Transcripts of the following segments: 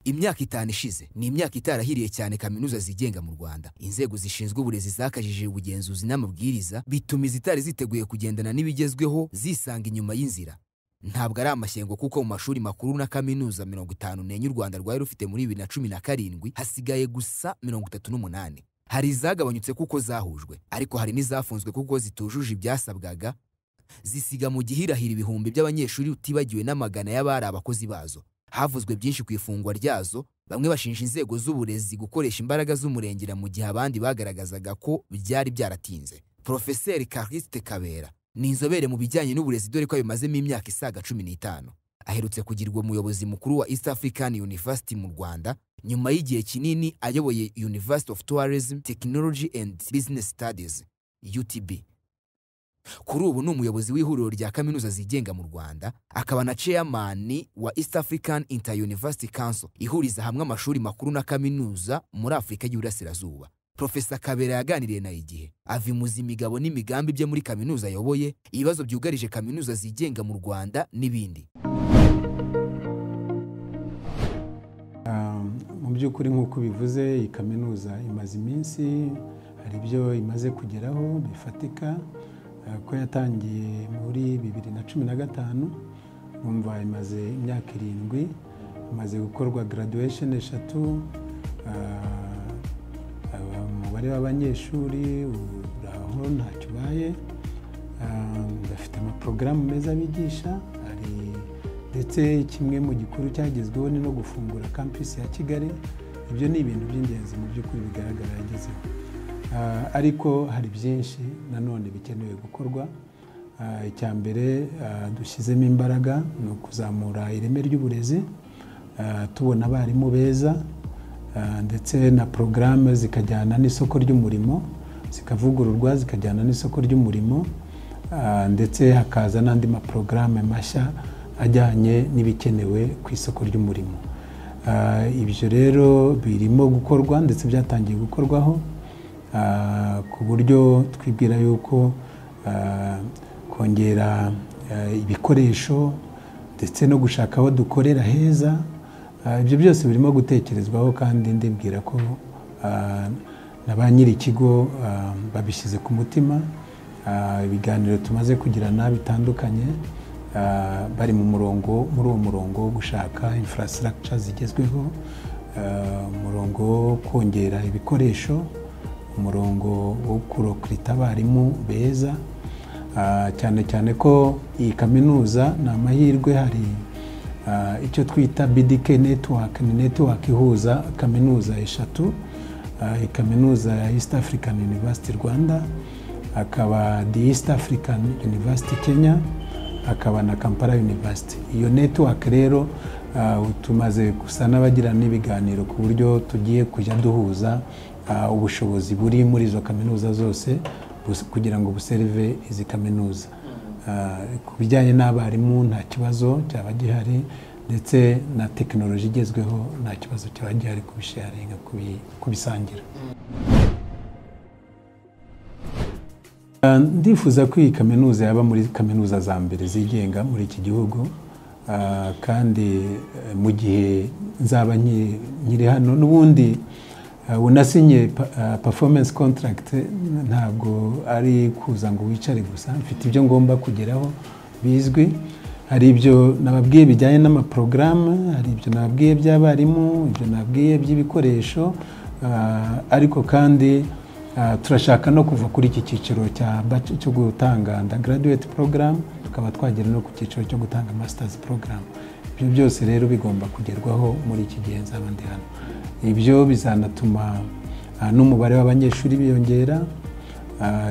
imyaka itanu ishize ni imyaka itarahiriye cyane kaminuza zigenga mu rwanda inzego zishinzwe uburezi zakajije ubugenzuzi n'amabwiriza bituma izitari ziteguye kugendana n'ibigezweho zisanga inyuma y'inzira ntabwo ari amashyengo kuko mu mashuri makuru na kaminuza mirongo itanu n'enye u rwanda rwari rufite muri bibiri na cumi na karindwi hasigaye gusa mirongo itatu n'umunani hari izagabanyutse kuko zahujwe ariko hari n'izafunzwe kuko zitujuje ibyasabwaga zisiga mu gihirahira ibihumbi by'abanyeshuri utibagiwe n'amagana y'abari abakozi bazo havuzwe byinshi ku ifungwa ryazo bamwe bashinja inzego z'uburezi gukoresha imbaraga z'umurengera mu gihe abandi bagaragazaga ko byari byaratinze porofeseri Cariste Kabera ni inzobere mu bijyanye n'uburezi dore ko abimazemo imyaka isaga cumi n'itanu aherutse kugirwa umuyobozi mukuru wa East African University mu Rwanda nyuma y'igihe kinini ayoboye University of Tourism Technology and Business Studies UTB kuri ubu ni umuyobozi w'ihuriro rya kaminuza zigenga mu rwanda akaba na chairman wa east african inter-university council ihuriza hamwe amashuri makuru na kaminuza muri afurika y'uburasirazuba profesa kabera yaganiriye na igihe avimuza imigabo n'imigambi bye muri kaminuza ayoboye ibibazo byugarije kaminuza zigenga mu rwanda n'ibindi mu by'ukuri nk'uko bivuze iyi kaminuza imaze iminsi hari ibyo imaze kugeraho bifatika ko yatangiye muri bibiri na cumi na gatanu numva imaze imyaka irindwi imaze gukorwa garaduwesheni eshatu umubare w'abanyeshuri uraho ntacyo ubaye bafite amaporogaramu meza bigisha hari ndetse kimwe mu gikuru cyagezweho ni no gufungura kampisi ya kigali ibyo ni ibintu by'ingenzi mu by'ukuri bigaragara yagezeho ariko hari byinshi nanone bikenewe gukorwa icya mbere dushyizemo imbaraga ni ukuzamura ireme ry'uburezi tubona abarimu beza ndetse na porogaramu zikajyana n'isoko ry'umurimo zikavugururwa zikajyana n'isoko ry'umurimo ndetse hakaza n'andi maporogaramu mashya ajyanye n'ibikenewe ku isoko ry'umurimo ibyo rero birimo gukorwa ndetse byatangiye gukorwaho ku buryo twibwira yuko kongera ibikoresho ndetse no gushaka aho dukorera heza ibyo byose birimo gutekerezwaho kandi ndibwira ko na ba nyiri ikigo babishyize ku mutima ibiganiro tumaze kugirana bitandukanye bari mu murongo muri uwo murongo wo gushaka infrastructure zigezweho umurongo wo kongera ibikoresho umurongo wo kurokirita abarimu beza cyane cyane ko iyi kaminuza ni amahirwe hari icyo twita BDK Network ni netiwaka ihuza kaminuza eshatu kaminuza ya East African University Rwanda akaba the East African University Kenya akaba na Kampala University iyo netiwaka rero tumaze gusa n'abagira n'ibiganiro ku buryo tugiye kujya duhuza ubushobozi buri muri izo kaminuza zose kugira ngo buserive izi kaminuza ku bijyanye n'abarimu nta kibazo cyaba gihari ndetse na tekinoloji igezweho nta kibazo cyaba gihari kubisharinga kubisangira ndifuza ko iyi kaminuza yaba muri kaminuza za mbere zigenga muri iki gihugu kandi mu gihe nzaba nkiri hano n'ubundi unasinye performance contract ntabwo ari kuza ngo wicare gusa mfite ibyo ngomba kugeraho bizwi hari ibyo nababwiye bijyanye n'amaporogaramu hari ibyo nababwiye by'abarimu ibyo nababwiye by'ibikoresho ariko kandi turashaka no kuva kuri iki cyiciro cyo gutanga graduate program tukaba twagera no ku cyiciro cyo gutanga masters program ibyo byose rero bigomba kugerwaho muri iki gihe nzaba ndi hano ibyo bizanatuma n'umubare w'abanyeshuri biyongera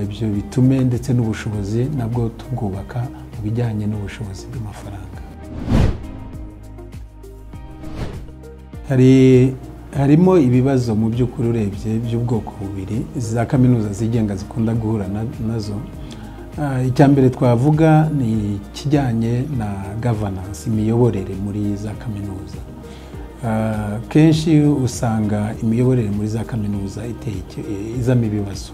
ibyo bitume ndetse n'ubushobozi nabwo tubwubaka mu bijyanye n'ubushobozi bw'amafaranga harimo ibibazo mu by'ukuri urebye by'ubwoko bubiri za kaminuza zigenga zikunda guhura nazo icya mbere twavuga ni ikijyanye na gavanansi imiyoborere muri za kaminuza kenshi usanga imiyoborere muri za kaminuza izamo ibibazo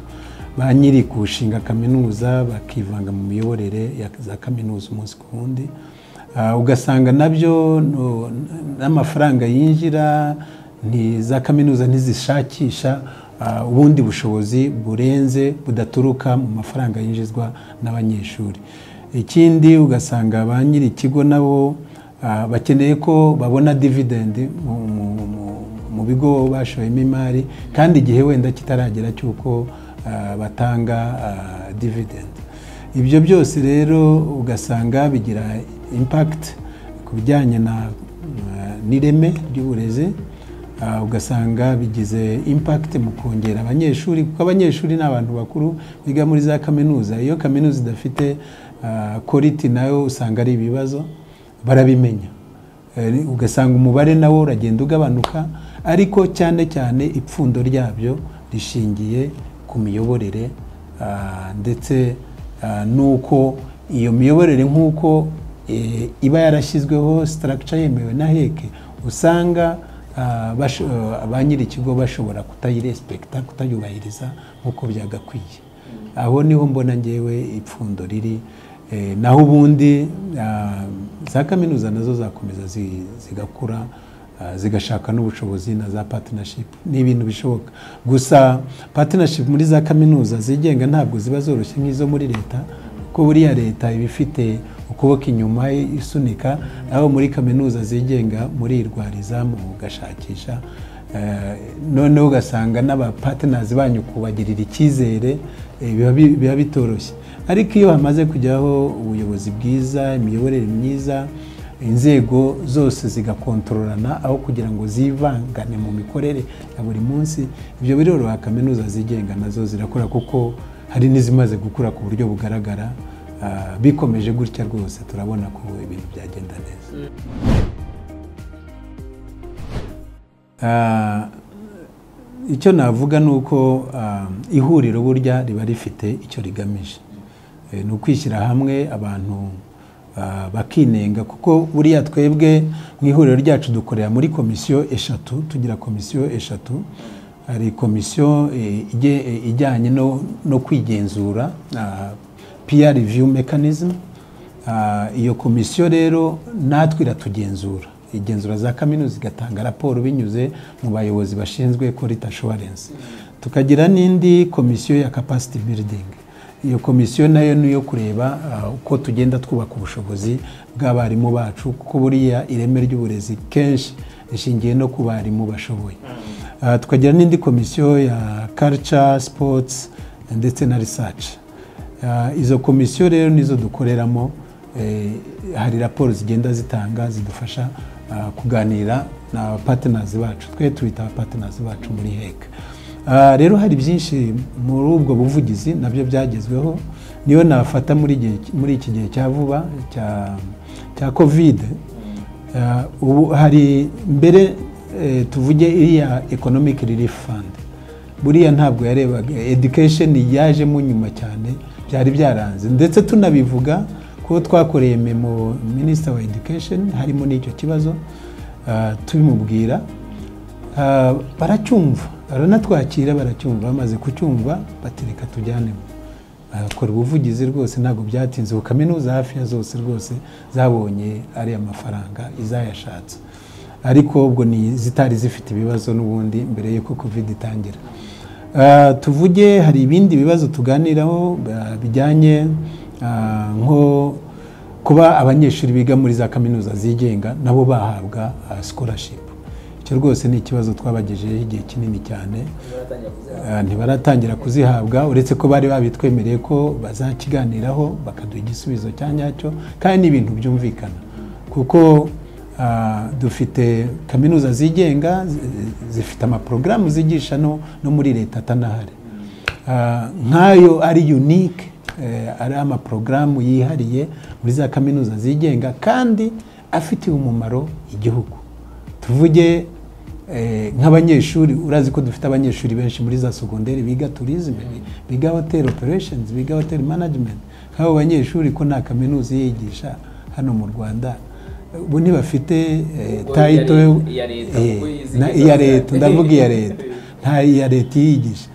ba nyiri kurushinga kaminuza bakivanga mu miyoborere ya za kaminuza umunsi ku wundi ugasanga nabyo n'amafaranga yinjira za kaminuza ntizishakisha ubundi bushobozi burenze budaturuka mu mafaranga yinjizwa n'abanyeshuri ikindi ugasanga ba nyiri ikigo nabo bakeneye ko babona dividendi mu bigo bashoyemo imari kandi igihe wenda kitaragera cy'uko batanga dividendi ibyo byose rero ugasanga bigira impakiti ku bijyanye n'ireme ry'uburezi ugasanga bigize impakiti mu kongera abanyeshuri kuko abanyeshuri ni abantu bakuru biga muri za kaminuza iyo kaminuza idafite koriti nayo usanga ari ibibazo barabimenya ugasanga umubare nawo uragenda ugabanuka ariko cyane cyane ipfundo ryabyo rishingiye ku miyoborere ndetse n'uko iyo miyoborere nk'uko iba yarashyizweho sitaragica yemewe na heke usanga ba nyiri ikigo bashobora kutayirespekita kutayubahiriza nk'uko byagakwiye aho niho mbona ngewe ipfundo riri naho ubundi za kaminuza nazo zakomeza zigakura zigashaka n'ubushobozi na za patinashipu ni ibintu bishoboka gusa patinashipu muri za kaminuza zigenga ntabwo ziba zoroshye nk'izo muri leta kuko buriya leta iba ifite ukuboko inyuma isunika aho muri kaminuza zigenga murirwariza mugashakisha noneho ugasanga n'abapatinazi banyu kubagirira icyizere biba bitoroshye ariko iyo hamaze kujyaho ubuyobozi bwiza imiyoborere myiza inzego zose zigakontororana aho kugira ngo zivangane mu mikorere ya buri munsi ibyo biroroha kaminuza zigenga nazo zirakora kuko hari n'izimaze gukura ku buryo bugaragara bikomeje gutya rwose turabona ko ibintu byagenda neza icyo navuga ni uko ihuriro burya riba rifite icyo rigamije ni ukwishyira hamwe abantu bakinenga kuko buriya twebwe mu ihuriro ryacu dukorera muri komisiyo eshatu tugira komisiyo eshatu hari komisiyo ijyanye no kwigenzura peer review mechanism iyo komisiyo rero natwe iratugenzura igenzura za kaminuza igatanga raporo binyuze mu bayobozi bashinzwe quality assurance tukagira n'indi komisiyo ya capacity building iyo komisiyo nayo ni iyo kureba uko tugenda twubaka ubushobozi bw'abarimu bacu kuko buriya ireme ry'uburezi kenshi rishingiye no ku barimu bashoboye tukagira n'indi komisiyo ya culture sports ndetse na research izo komisiyo rero nizo dukoreramo hari raporo zigenda zitanga zidufasha kuganira na patinazi bacu twe tubita patinazi bacu muri heke rero hari byinshi muri ubwo buvugizi nabyo byagezweho niyo nafata muri iki gihe cya vuba cya kovide ubu hari mbere tuvuge iriya ekonomike relief fund buriya ntabwo yarebaga education yajemo nyuma cyane byari byaranze ndetse tunabivuga ko twakoreye memo minisita wa education harimo n'icyo kibazo tubimubwira baracyumva baranatwakira baracyumva bamaze kucyumva batereka tujyanemo bakora ubuvugizi rwose ntabwo byatinze ku kaminuza hafi ya zose rwose zabonye ariya mafaranga izayashatse ariko ubwo ni izitari zifite ibibazo n'ubundi mbere y'uko kovide itangira tuvuge hari ibindi bibazo tuganiraho bijyanye nko kuba abanyeshuri biga muri za kaminuza zigenga nabo bahabwa sikorashipu icyo rwose ni ikibazo twabagejejeho igihe kinini cyane ntibaratangira kuzihabwa uretse ko bari babitwemereye ko bazakiganiraho bakaduha igisubizo cya nyacyo kandi ni ibintu byumvikana kuko dufite kaminuza zigenga zifite amaporogaramu zigisha no muri leta atanahari nk'ayo ari unike ari amaporogaramu yihariye muri za kaminuza zigenga kandi afitiye umumaro igihugu tuvuge nk'abanyeshuri urazi ko dufite abanyeshuri benshi muri za segonderi biga turizime biga hoteli opereshenizi biga hoteli manajimenti nk'abo banyeshuri ko nta kaminuza yigisha hano mu rwanda ubu ntibafite tayito iya leta ndavuga iya leta nta iya leta iyigisha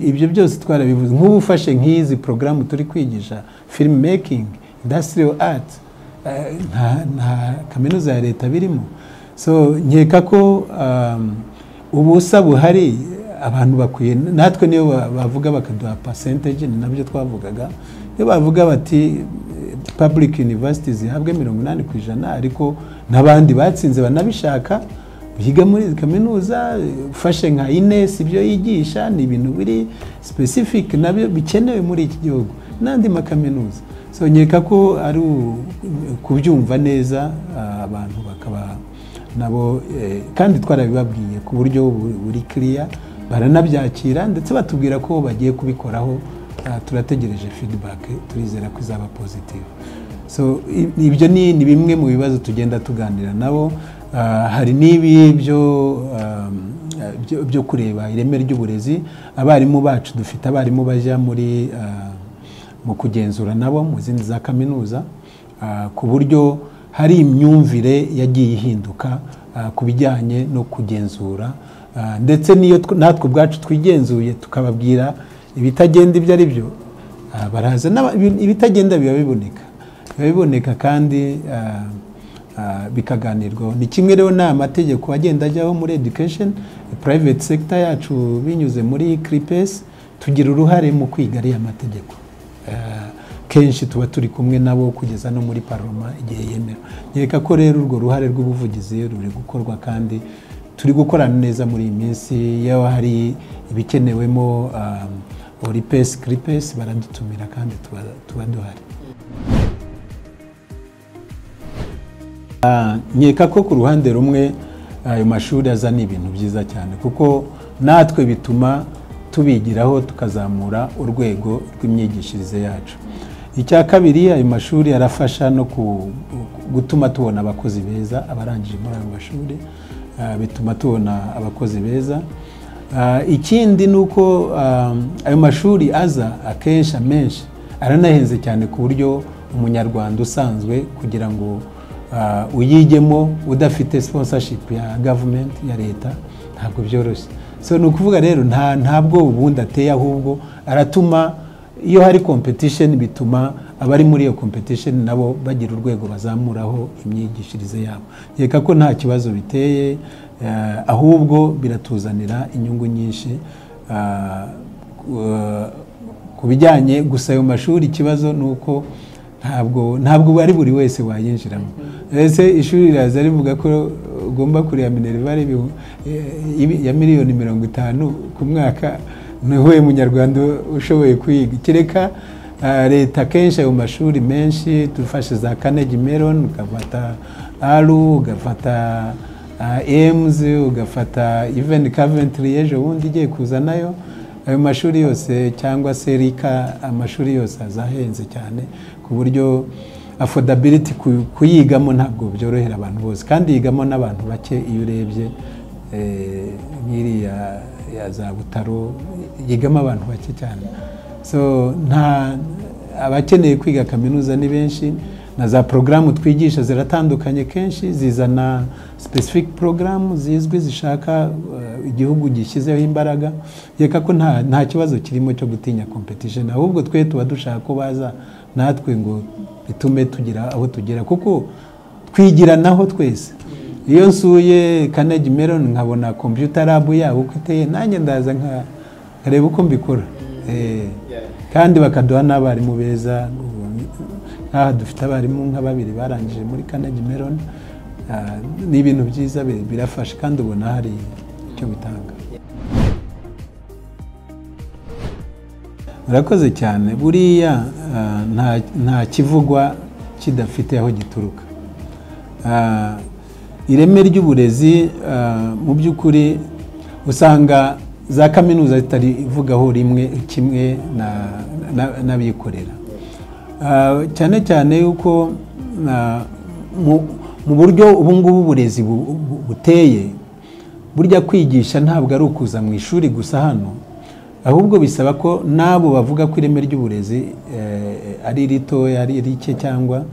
ibyo byose twarabivuze nk'ubu ufashe nk'izi porogaramu turi kwigisha filime mekingi indasitiriyo ati nta kaminuza ya leta birimo so nkeka ko ubusa buhari abantu bakwiye natwe niyo bavuga bakaduha percentage ni nabyo twavugaga iyo bavuga bati public university zihabwe mirongo inani ku ijana ariko n'abandi batsinze banabishaka biga muri kaminuza ufashe nka inesi ibyo yigisha ni ibintu biri specific nabyo bikenewe muri iki gihugu n'andi makaminuza so nkeka ko ari kubyumva neza abantu bakaba nabo kandi twarabibabwiye ku buryo buri kiriya baranabyakira ndetse batubwira ko bagiye kubikoraho turategereje feedback turizera ko izaba positive so ibyo ni bimwe mu bibazo tugenda tuganira nabo hari n'ibi byo kureba ireme ry'uburezi abarimu bacu dufite abarimu bajya muri mu kugenzura nabo mu zindi za kaminuza ku buryo hari imyumvire yagiye ihinduka ku bijyanye no kugenzura ndetse n'iyo natwe ubwacu twigenzuye tukababwira ibitagenda ibyo ari byo baraza ibitagenda biba biboneka biba biboneka kandi bikaganirwaho ni kimwe rero n'amategeko agenda ajyaho muri education private sector yacu binyuze muri cripes tugira uruhare mu kwiga ariya mategeko kenshi tuba turi kumwe nabo kugeza no muri paroma igihe yemewe nkeka ko rero urwo ruhare rw'ubuvugizi ruri gukorwa kandi turi gukorana neza muri iyi minsi yaba hari ibikenewemo oripesi kiripesi baradutumira kandi tuba duhari nkeka ko ku ruhande rumwe ayo mashuri azana ibintu byiza cyane kuko natwe bituma tubigiraho tukazamura urwego rw'imyigishirize yacu icya kabiri ayo mashuri arafasha no gutuma tubona abakozi beza abarangije muri ayo mashuri bituma tubona abakozi beza ikindi ni uko ayo mashuri aza akenshi amenshi aranahenze cyane ku buryo umunyarwanda usanzwe kugira ngo uyigemo udafite sponsorship ya gavumenti ya leta ntabwo byoroshye so ni ukuvuga rero nta ntabwo ubundi ateye ahubwo aratuma iyo hari competition bituma abari muri iyo competition nabo bagira urwego bazamuraho imyigishirize yabo reka ko nta kibazo biteye ahubwo biratuzanira inyungu nyinshi ku bijyanye gusa ayo mashuri ikibazo ni uko ntabwo ntabwo ari buri wese wayinjiramo ese ishuri riraza rivuga ko ugomba kureba minerva ya miliyoni mirongo itanu ku mwaka niwe munyarwanda ushoboye kwiga kereka leta kenshi ayo mashuri menshi dufashe za kanegi meroni ugafata aru ugafata emuzi ugafata iveni kaventiri ejo bundi igiye kuzanayo ayo mashuri yose cyangwa se rika amashuri yose azahenze cyane ku buryo afodabiliti kuyigamo ntabwo byorohera abantu bose kandi yigamo n'abantu bake iyo urebye nk'iriya ya za butaro yigamo abantu bake cyane so nta abakeneye kwiga kaminuza ni benshi na za porogaramu twigisha ziratandukanye kenshi zizana specific porogaramu zizwi zishaka igihugu gishyizeho imbaraga reka ko nta kibazo kirimo cyo gutinya competition ahubwo twe tuba dushaka ko baza natwe ngo bitume tugira aho tugera kuko twigiranaho twese iyo nsuye kanegi meroni nkabona kompiyuta rabu yabo uko iteye nanjye ndaza nkareba uko mbikora kandi bakaduha n'abarimu beza nk'aha dufite abarimu nka babiri barangije muri kanegi meroni ni ibintu byiza birafasha kandi ubona hari icyo bitanga murakoze cyane buriya nta kivugwa kidafite aho gituruka ireme ry'uburezi mu by'ukuri usanga za kaminuza zitarivugaho rimwe kimwe n'abikorera cyane cyane yuko mu buryo ubu ngubu uburezi buteye burya kwigisha ntabwo ari ukuza mu ishuri gusa hano ahubwo bisaba ko n'abo bavuga ko ireme ry'uburezi ari ritoya ari rike cyangwa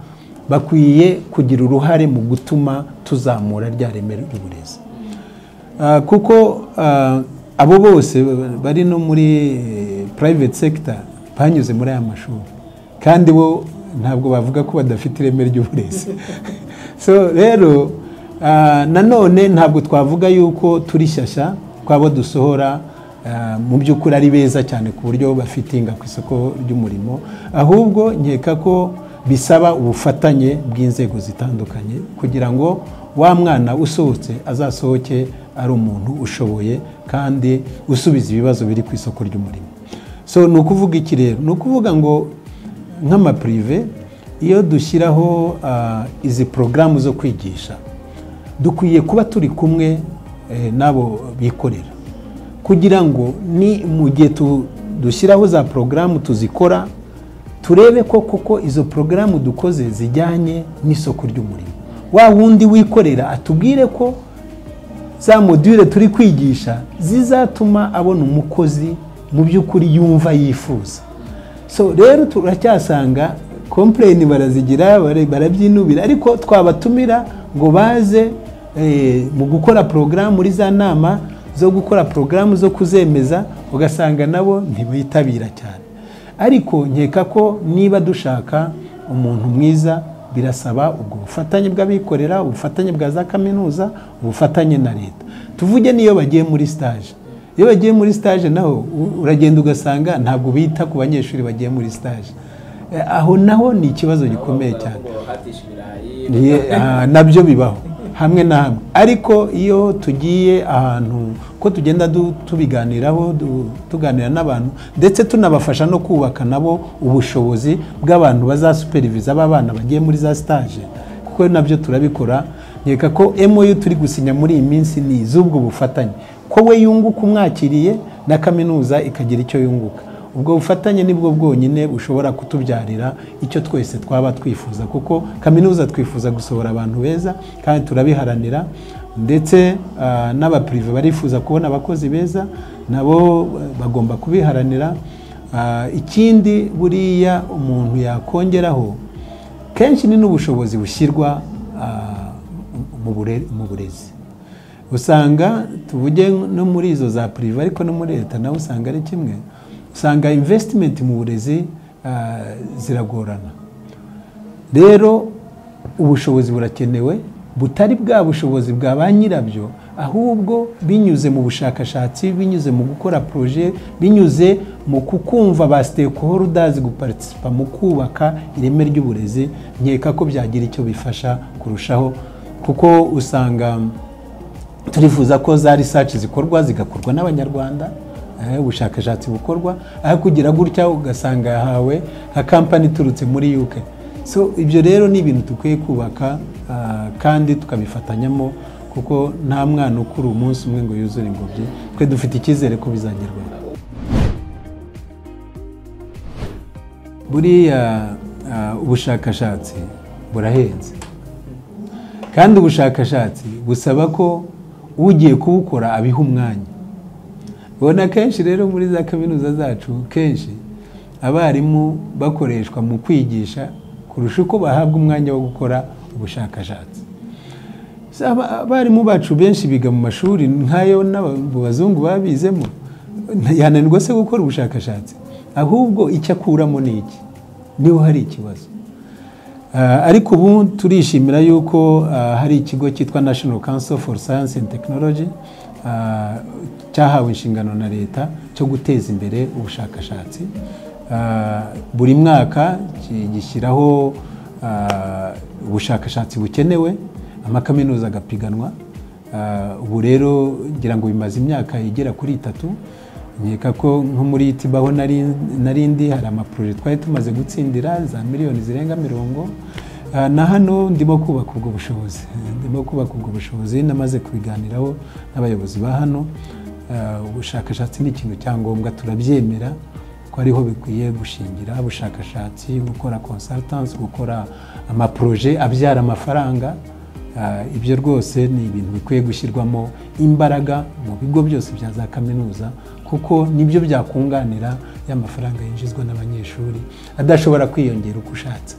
bakwiye kugira uruhare mu gutuma tuzamura rya reme ry'uburezi kuko abo bose bari no muri private sector banyuze muri aya mashuri kandi bo ntabwo bavuga ko badafite ireme ry'uburezi so rero nanone ntabwo twavuga yuko turi shyashya twabo dusohora mu by'ukuri ari beza cyane ku buryo bafitinga ku isoko ry'umurimo ahubwo nkeka ko bisaba ubufatanye bw'inzego zitandukanye kugira ngo wa mwana usohotse azasohoke ari umuntu ushoboye kandi usubiza ibibazo biri ku isoko ry'umurimo so ni ukuvuga iki rero ni ukuvuga ngo nk'amapurive iyo dushyiraho izi porogaramu zo kwigisha dukwiye kuba turi kumwe n'abo bikorera kugira ngo ni mu gihe dushyiraho za porogaramu tuzikora turebe ko koko izo porogaramu dukoze zijyanye n'isoko ry'umurimo wa wundi wikorera atubwire ko za module turi kwigisha zizatuma abona umukozi mu by'ukuri yumva yifuza so rero turacyasanga kompureni barazigira barabyinubira ariko twabatumira ngo baze mu gukora porogaramu muri za nama zo gukora porogaramu zo kuzemeza ugasanga nabo ntibitabira cyane ariko nkeka ko niba dushaka umuntu mwiza birasaba ubwo bufatanye bw'abikorera ubufatanye bwa za kaminuza ubufatanye na leta tuvuge n'iyo bagiye muri sitaje iyo bagiye muri sitaje naho uragenda ugasanga ntabwo bita ku banyeshuri bagiye muri sitaje aho naho ni ikibazo gikomeye cyane nabyo bibaho hamwe na hamwe ariko iyo tugiye ahantu ko tugenda tubiganiraho tuganira n'abantu ndetse tunabafasha no kubaka nabo ubushobozi bw'abantu bazasuperiviza b'abana bagiye muri za sitaje kuko nabyo turabikora nkeka ko MOU turi gusinya muri iyi minsi ni iz'ubwo bufatanye ko we yunguka umwakiriye na kaminuza ikagira icyo yunguka ubwo bufatanye nibwo bwonyine bushobora kutubyarira icyo twese twaba twifuza kuko kaminuza twifuza gusohora abantu beza kandi turabiharanira ndetse n'abapurive barifuza kubona abakozi beza nabo bagomba kubiharanira ikindi buriya umuntu yakongeraho kenshi ni n'ubushobozi bushyirwa mu burezi usanga tuvuge no muri izo za purive ariko no muri leta nawe usanga ari kimwe usanga invesitimenti mu burezi ziragorana rero ubushobozi burakenewe butari bwa bushobozi bwa ba nyirabyo ahubwo binyuze mu bushakashatsi binyuze mu gukora poroje binyuze mu kukumva ba sitekohorudazi guparitisipa mu kubaka ireme ry'uburezi nkeka ko byagira icyo bifasha kurushaho kuko usanga turifuza ko za risaci zikorwa zigakorwa n'abanyarwanda ubushakashatsi bukorwa aho kugira gutya ugasanga yahawe nka kampani iturutse muri UK so ibyo rero ni ibintu dukwiye kubaka kandi tukabifatanyamo kuko nta mwana ukura umunsi umwe ngo yuzure ingobyi twe dufite icyizere ko bizagerwaho buriya ubushakashatsi burahenze kandi ubushakashatsi busaba ko ugiye kubukora abiha umwanya ubona kenshi rero muri za kaminuza zacu kenshi abarimu bakoreshwa mu kwigisha kurusha uko bahabwa umwanya wo gukora ubushakashatsi abarimu bacu benshi biga mu mashuri nk'ayo bazungu babizemo yananirwa se gukora ubushakashatsi ahubwo icyo akuramo ni iki niho hari ikibazo ariko ubu turishimira yuko hari ikigo cyitwa national council for science and technology cyahawe inshingano na leta cyo guteza imbere ubushakashatsi buri mwaka gishyiraho ubushakashatsi bukenewe amakaminuza agapiganwa ubu rero ngira ngo bimaze imyaka igera kuri itatu nkeka ko nko muri tibaho narindi hari amaporoje twari tumaze gutsindira za miliyoni zirenga mirongo na hano ndimo kubaka ubwo bushobozi ndimo kubaka ubwo bushobozi namaze kubiganiraho n'abayobozi ba hano ubushakashatsi ni ikintu cya ngombwa turabyemera ko ariho bikwiye gushingira ubushakashatsi gukora consultants gukora amaporoje abyara amafaranga ibyo rwose ni ibintu bikwiye gushyirwamo imbaraga mu bigo byose bya za kaminuza kuko nibyo byakunganira ya mafaranga yinjizwa n'abanyeshuri adashobora kwiyongera uko ushatse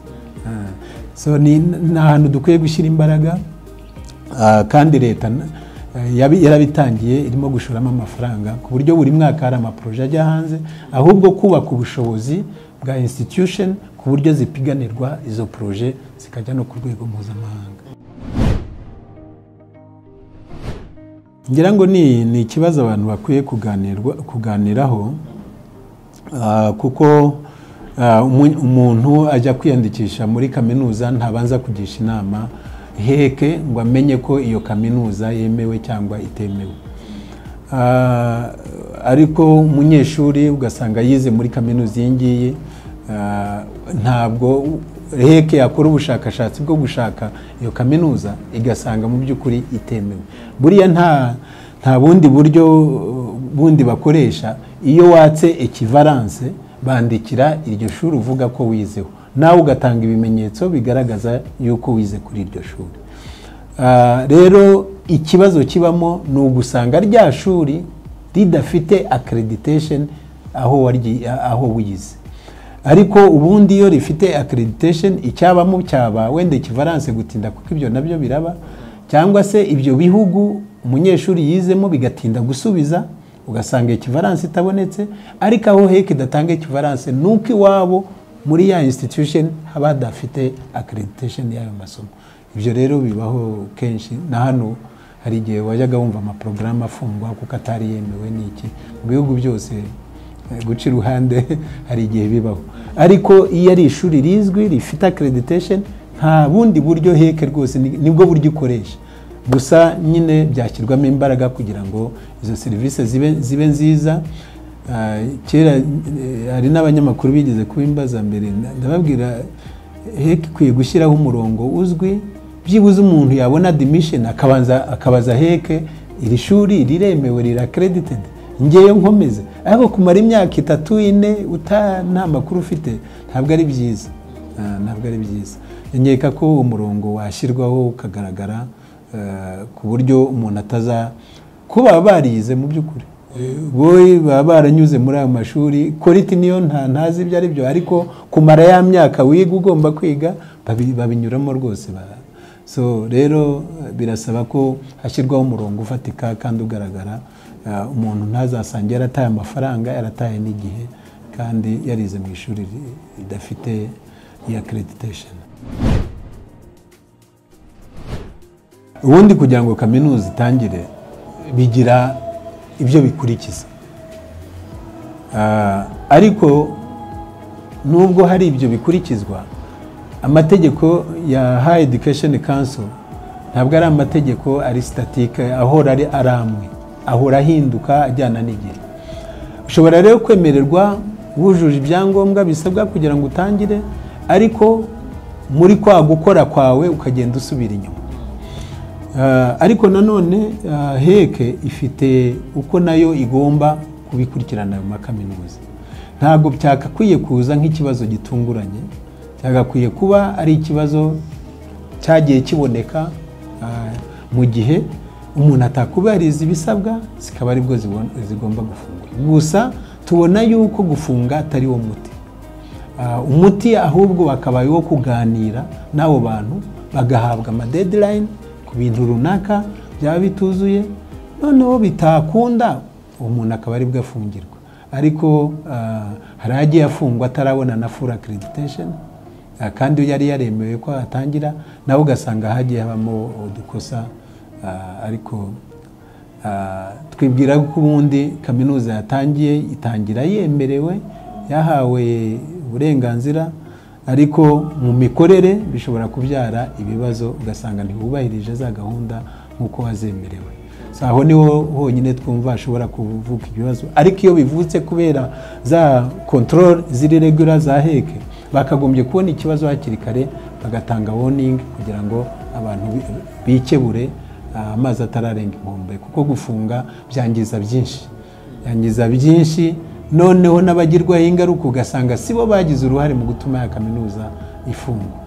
so ni ahantu dukwiye gushyira imbaraga kandi leta yarabitangiye irimo gushoramo amafaranga ku buryo buri mwaka hari amaporoje ajya hanze ahubwo kubaka ubushobozi bwa institution ku ku buryo zipiganirwa izo poroje zikajya no ku rwego mpuzamahanga ngira ngo ni ni ikibazo abantu bakwiye kuganirwa kuganiraho ah, kuko ah, umu- umuntu ajya kwiyandikisha muri kaminuza ntabanza kugisha inama heke ngo amenye ko iyo kaminuza yemewe cyangwa itemewe Ah, ariko umunyeshuri ugasanga yize muri kaminuza iyi ngiyi ah, ntabwo heke yakora ubushakashatsi bwo gushaka iyo kaminuza igasanga mu by'ukuri itemewe buriya nta nta bundi buryo uh, bundi bakoresha iyo watse ekivaranse bandikira iryo shuri uvuga ko wizeho nawe ugatanga ibimenyetso bigaragaza yuko wize kuri iryo shuri Ah, rero ikibazo kibamo ni ugusanga rya shuri ridafite accreditation aho waryi- aho wize ariko ubundi iyo rifite accreditation icyabamo cyaba wenda ikivaranse gutinda kuko ibyo nabyo biraba cyangwa se ibyo bihugu umunyeshuri yizemo bigatinda gusubiza ugasanga ikivaranse itabonetse ariko aho heke idatanga ikivaranse nuko iwabo muri ya institution haba hadafite accreditation y'ayo masomo ibyo rero bibaho kenshi na hano hari igihe wajyaga wumva amaporogaramu afungwa kuko atari yemewe n'iki mu bihugu byose eh, guca iruhande hari igihe bibaho ariko iyo ari ishuri rizwi rifite accreditation nta bundi buryo heke rwose ni- nibwo buryo ikoresha gusa nyine byashyirwamo imbaraga kugira ngo izo serivisi zibe, zibe nziza Ah, kera eh, hari n'abanyamakuru bigeze kubimbaza mbere nda- ndababwira heke ikwiye gushyiraho umurongo uzwi byibuze umuntu yabona admission akabanza akabaza heke iri shuri riremewe rira accredited ngeyo nkomeze ariko kumara imyaka itatu ine uta nta makuru ufite ntabwo ari byiza Ah, ntabwo ari byiza nkeka ko umurongo washyirwaho ukagaragara eh, ku buryo umuntu ataza kuba barize mu by'ukuri Eh, boye baba baranyuze muri ayo mashuri koriti niyo nta ntazi ibyo ari byo ariko kumara ya myaka wiga ugomba kwiga babi- babinyuramo rwose ba- so rero eh, birasaba ko hashyirwaho umurongo ufatika kandi ugaragara Eh, umuntu ntazasange yarataye amafaranga yarataye n'igihe kandi yarize mu ishuri ri- ridafite iya accreditation ubundi kugira ngo kaminuza itangire bigira ibyo bikurikiza Ah, ariko nubwo hari ibyo bikurikizwa amategeko ya high education council ntabwo ari amategeko ari statique ahora ari ari amwe ahora ahinduka ajyana n'igihe ushobora rero kwemererwa wujuje ibyangombwa bisabwa kugira ngo utangire ariko muri kwa gukora kwawe ukagenda usubira inyuma Ah, ariko nanone ah, heke ifite uko nayo igomba kubikurikirana ayo makaminuza ntabwo byakakwiye kuza nk'ikibazo gitunguranye byagakwiye kuba ari ikibazo cyagiye kiboneka ah, mu gihe umuntu atakubahiriza ibisabwa zikaba aribwo zibon- zigomba gufungwa gusa tubona yuko gufunga atari wo muti Ah, umuti ahubwo wakabaye wo kuganira n'abo bantu bagahabwa amadeadline ku bintu runaka byaba bituzuye noneho bitakunda uwo muntu akaba aribwo afungirwa ariko ah, hari agiye afungwa atarabona na full accreditation ah, kandi iyo yari yaremewe ko atangira nawe ugasanga hagiye habamo udukosa ah, ariko Ah, twibwira ko ubundi kaminuza yatangiye itangira yemerewe yahawe uburenganzira ariko mu mikorere bishobora kubyara ibibazo ugasanga ntibubahirije za gahunda nk'uko wazemerewe So, aho niho honyine twumva hashobora kuvuka ibibazo ariko iyo bivutse kubera za control ziri regura za heke bakagombye kubona ikibazo hakiri kare bagatanga warning kugira ngo abantu bi- bikebure Ah, amazi atararenga inkombe kuko gufunga byangiza byinshi byangiza byinshi noneho n'abagirwaho ingaruka ugasanga si bo bagize uruhare mu gutuma ya kaminuza ifungwa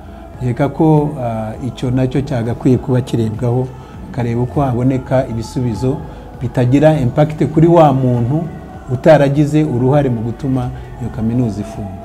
reka ko ah, icyo nacyo cyagakwiye kuba kirebwaho akareba uko haboneka ibisubizo bitagira impakite kuri wa muntu utaragize uruhare mu gutuma iyo kaminuza ifungwa